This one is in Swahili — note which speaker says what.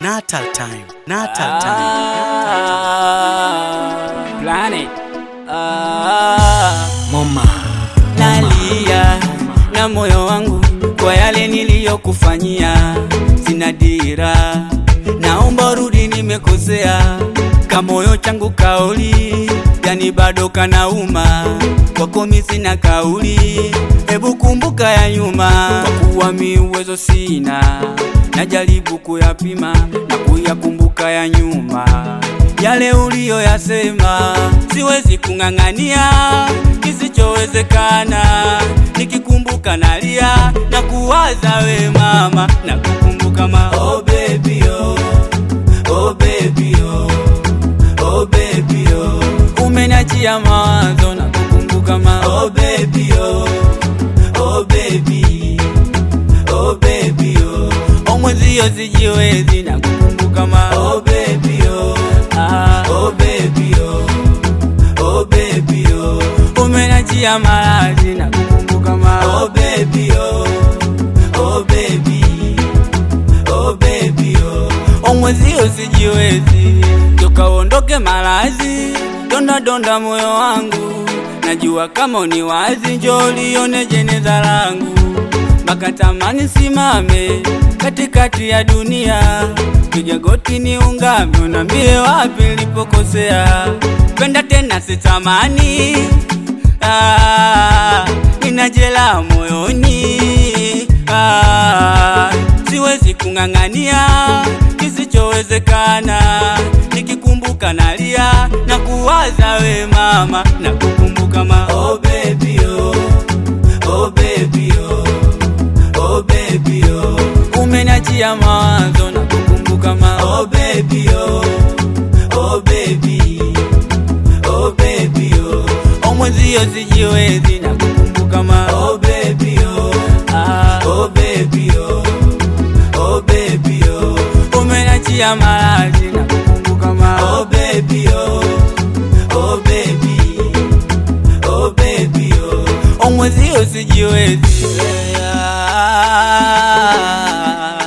Speaker 1: Natal time, Natal time.
Speaker 2: Ah, Planet. Ah,
Speaker 1: Mama,
Speaker 2: nalia na moyo wangu kwa yale niliyokufanyia, sina dira, naomba rudi, nimekosea kamoyo changu kauli, yani bado kanauma kwako, mi sina kauli, hebu kumbuka ya nyuma, kwa kuwa mi uwezo sina, najaribu kuyapima na kuyakumbuka ya nyuma yale uliyoyasema, siwezi kung'ang'ania kisichowezekana. Nikikumbuka nalia na kuwaza we mama, na kukumbuka ma oh baby oh, oh baby oh, oh baby oh, umeniachia mawazo na kukumbuka ma oh baby oh, oh baby oh baby oh, oh mwezio sijiwezi na kukumbuka ma oh baby oh, ah, oh baby oh, oh baby oh, umenachia maradhi na kukumbuka ma oh baby oh, oh baby oh baby oh, oh mwezio sijiwezi toka uondoke maradhi donda donda moyo wangu najua kama ni wazi njoo lione jeneza langu mpaka tamani simame katikati ya dunia, piga goti ni ungame, unambie wapi nilipokosea. Penda tena sitamani, ah, nina jela moyoni, ah, siwezi kung'ang'ania kisichowezekana. Nikikumbuka nalia na kuwaza we mama, na kukumbuka ma oh baby oh, oh baby oh oh baby oh umeniachia mawazo na kukumbuka ma oh baby oh oh baby oh baby oh oh mwezio sijiwezi na kukumbuka ma oh baby oh ah oh baby oh oh baby oh umeniachia maradhi na kukumbuka ma oh baby oh oh baby oh baby oh oh mwezio sijiwezi yeah.